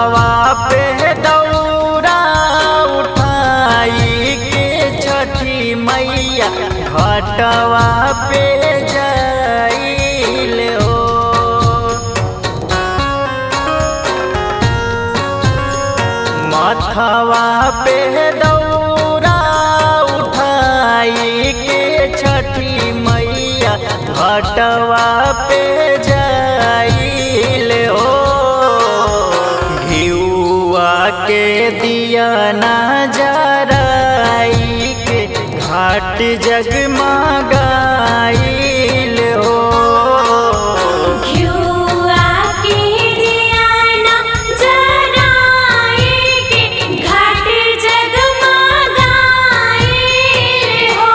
मथवा पे दौरा उठाई के छठी मैया घटवा पे जाइल हो मथवा पे दौरा उठाई के छठी मैया घटवा पे जाइल हो घिउआ के दिया ना जराई के घाट जगमगाइल हो घिउआ के दियाना जराए के घाट जगमगाए हो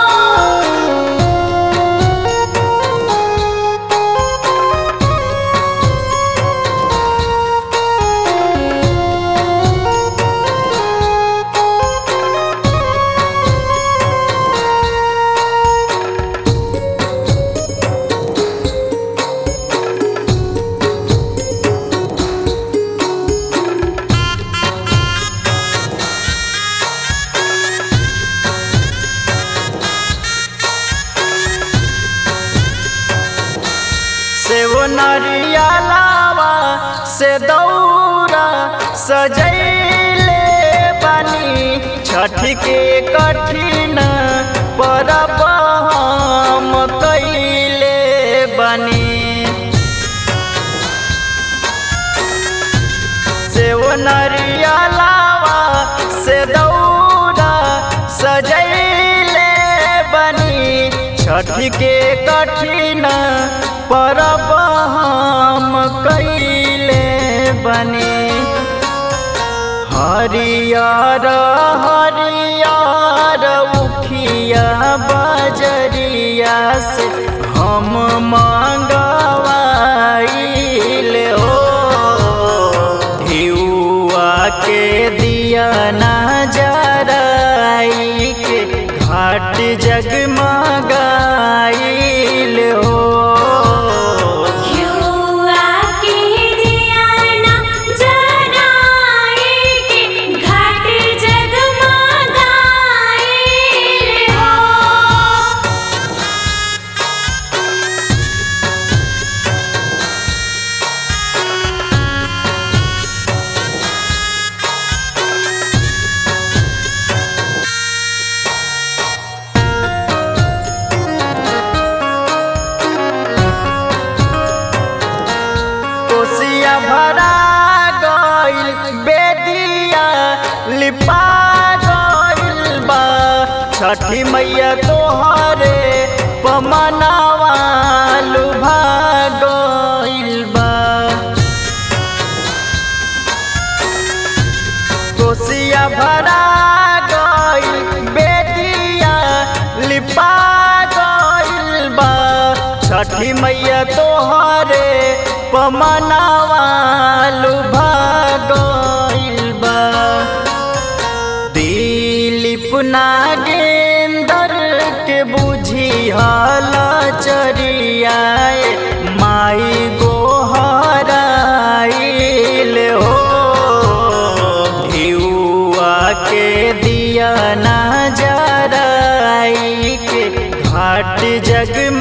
से वो नरिया लावा से दौरा सजैले बनी छठ के कठिन परब हम कैले बनी से वो नरिया लावा से दौरा सजैले बनी छठ के कठिन परब हम कैले बनी हरियर हरियर उखिया बजरिया से हम मंगवाइल हो घिउआ के दिया ना जराई के घाट जगमगाइल हो घिउआ के दियाना जराए के घाट जगमगाए हो कोसिया भरा गइल बेदिया लिपा गइल बा छठी मैया तोहरे पमनावा लुभा गइल बा कोसिया भरा गइल बेदिया लिपा गइल बा छठी मैया तोहरे पमनावा लुभा गइल बा दिलीप नागेंदर के बुझी हाल चरियाए माई गोहराइल हो घिउआ के दिया ना जराई के घाट जगम